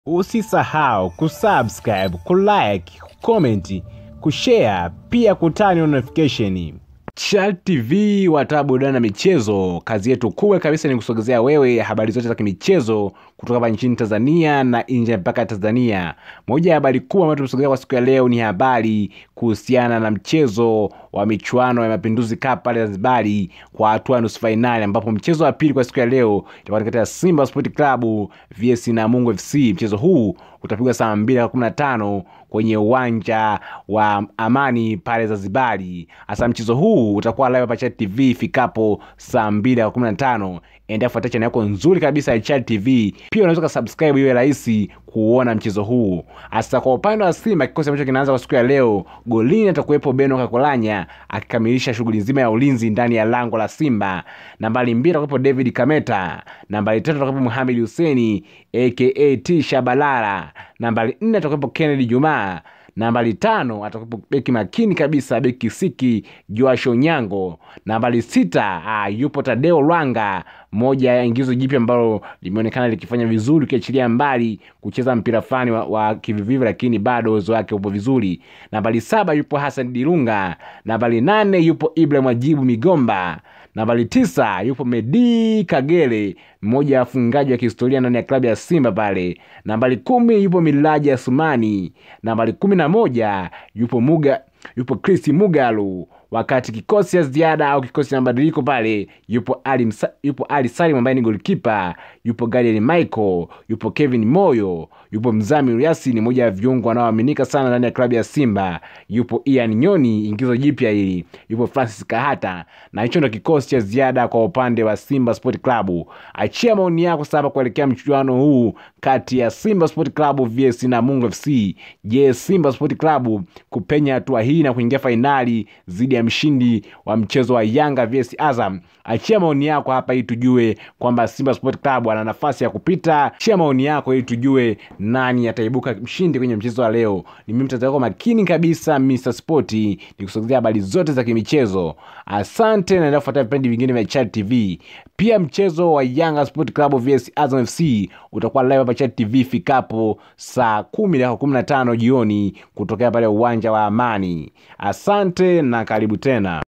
Usisahau kusubscribe, kulike, kucomment, kushare pia kutani notification. Chal TV wataa burudani na michezo. Kazi yetu kubwa kabisa ni kusogezea wewe habari zote za kimichezo kutoka hapa nchini Tanzania na nje ya mpaka Tanzania. Moja ya habari kubwa ambayo tumesogezea kwa siku ya leo ni habari kuhusiana na mchezo wa michuano ya Mapinduzi Cup pale Zanzibari kwa hatua ya nusu fainali, ambapo mchezo wa pili kwa siku ya leo itakuwa kati ya Simba Sport Club vs Namungo FC. Mchezo huu utapigwa saa mbili na kumi na tano kwenye uwanja wa Amani pale Zanzibari. Hasa mchezo huu utakuwa live hapa Chad TV ifikapo saa mbili na kumi na tano. Endelea kufuatia channel yako nzuri kabisa ya Chad TV. Pia unaweza kusubscribe iwe rahisi kuona mchezo huu. Hasa kwa upande wa Simba, kikosi ambacho kinaanza kwa siku ya leo, golini atakuwepo Beno Kakolanya akikamilisha shughuli nzima ya ulinzi ndani ya lango la Simba. Nambari mbili atakuwepo David Kameta, nambari tatu atakuwepo Mohamed Huseni aka T Shabalala, nambari nne atakuwepo Kennedy Jumaa nambari tano atakuwepo beki makini kabisa beki siki Joash Onyango. Nambari sita ah, yupo Tadeo Lwanga, moja ya ingizo jipya ambalo limeonekana likifanya vizuri, ukiachilia mbali kucheza mpira fulani wa, wa kivivivi, lakini bado uwezo wake upo vizuri. Nambari saba yupo Hassan Dilunga. Nambari nane yupo Ibrahim Ajibu Migomba. Nambari tisa yupo Medi Kagere, mmoja ya wafungaji wa kihistoria ndani ya klabu ya Simba pale. Nambari kumi yupo Milaji Asumani. Nambari kumi na moja yupo Muga, yupo Chris Mugalu wakati kikosi cha ziada au kikosi cha mabadiliko pale yupo Ali, Msa, yupo Ali Salim ambaye ni goalkeeper, yupo Gadiel Michael, yupo Kevin Moyo, yupo Mzamiru Yasin, mmoja ya viungo wanaoaminika sana ndani ya klabu ya Simba, yupo Ian Nyoni, ingizo jipya hili, yupo Francis Kahata, na hicho ndo kikosi cha ziada kwa upande wa Simba Sport Club. Achia maoni yako sasa kuelekea mchuano huu kati ya Simba Sport Club vs Namungo FC. Je, Simba Sport Club kupenya hatua hii na kuingia fainali zidi ya mshindi wa mchezo wa Yanga vs Azam? Achia maoni yako hapa ili tujue kwamba Simba Sport Club ana nafasi ya kupita. Achia maoni yako ili tujue nani ataibuka mshindi kwenye mchezo wa leo. Ni mimi mtazamo wako makini kabisa Mr Sport, nikusogezea habari zote za kimichezo. Asante, naendelea kufuatia vipindi vingine vya Chad TV. Pia mchezo wa Yanga Sport Club vs Azam FC utakuwa live hapa Chad TV fikapo saa kumi dakika kumi na tano jioni kutokea pale uwanja wa Amani. Asante na karibu tena.